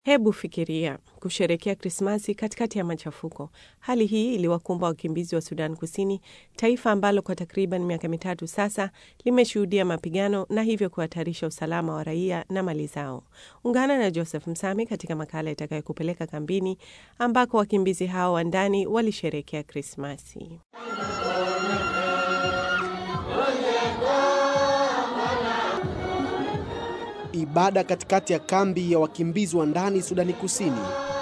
Hebu fikiria kusherekea Krismasi katikati ya machafuko. Hali hii iliwakumba wakimbizi wa Sudan Kusini, taifa ambalo kwa takriban miaka mitatu sasa limeshuhudia mapigano na hivyo kuhatarisha usalama wa raia na mali zao. Ungana na Joseph Msami katika makala itakayokupeleka kambini ambako wakimbizi hao wa ndani walisherekea Krismasi. Ibada katikati ya kambi ya wakimbizi wa ndani Sudani Kusini.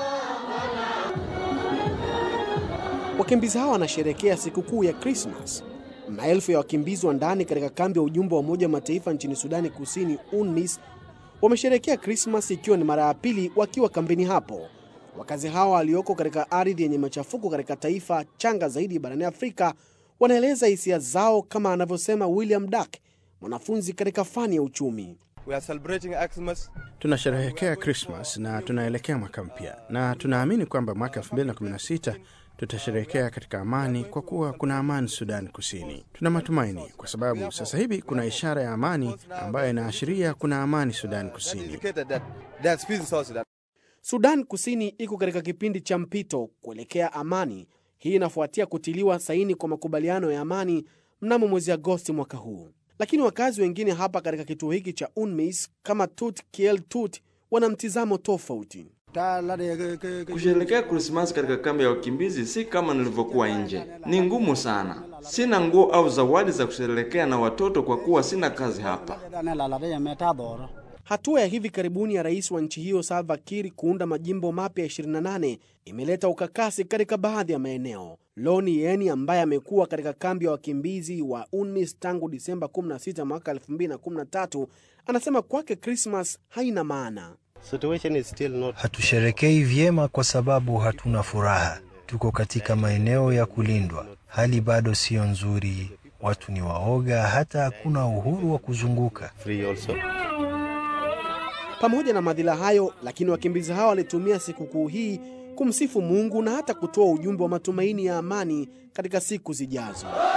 Wakimbizi hawa wanasherehekea sikukuu ya Krismas. Maelfu ya wakimbizi wa ndani katika kambi ya ujumbe wa Umoja wa Mataifa nchini Sudani Kusini, UNMISS, wamesherehekea Krismas ikiwa ni mara ya pili wakiwa kambini hapo. Wakazi hawa walioko katika ardhi yenye machafuko katika taifa changa zaidi barani Afrika wanaeleza hisia zao, kama anavyosema William Dak, mwanafunzi katika fani ya uchumi. We are celebrating Xmas. Tunasherehekea Krismas na tunaelekea mwaka mpya, na tunaamini kwamba mwaka 2016 tutasherehekea katika amani, kwa kuwa kuna amani Sudan Kusini. Tuna matumaini kwa sababu sasa hivi kuna ishara ya amani ambayo inaashiria kuna amani Sudan That Kusini. indicated that there's peace in South Sudan. Sudan Kusini iko katika kipindi cha mpito kuelekea amani. Hii inafuatia kutiliwa saini kwa makubaliano ya amani mnamo mwezi Agosti mwaka huu. Lakini wakazi wengine hapa katika kituo hiki cha UNMISS kama Tut Kiel Tut wana mtizamo tofauti. Kusherehekea Krismasi katika kambi ya wakimbizi si kama nilivyokuwa nje. Ni ngumu sana. Sina nguo au zawadi za kusherehekea na watoto kwa kuwa sina kazi hapa. Hatua ya hivi karibuni ya rais wa nchi hiyo Salva Kiir kuunda majimbo mapya 28 imeleta ukakasi katika baadhi ya maeneo. Loni Yeni ambaye amekuwa katika kambi ya wakimbizi wa UNMISS tangu Disemba 16 mwaka 2013 anasema kwake Krismas haina maana. Situation is still not Hatusherekei vyema kwa sababu hatuna furaha. Tuko katika maeneo ya kulindwa, hali bado siyo nzuri, watu ni waoga, hata hakuna uhuru wa kuzunguka. free also. Pamoja na madhila hayo, lakini wakimbizi hawa walitumia sikukuu hii kumsifu Mungu na hata kutoa ujumbe wa matumaini ya amani katika siku zijazo.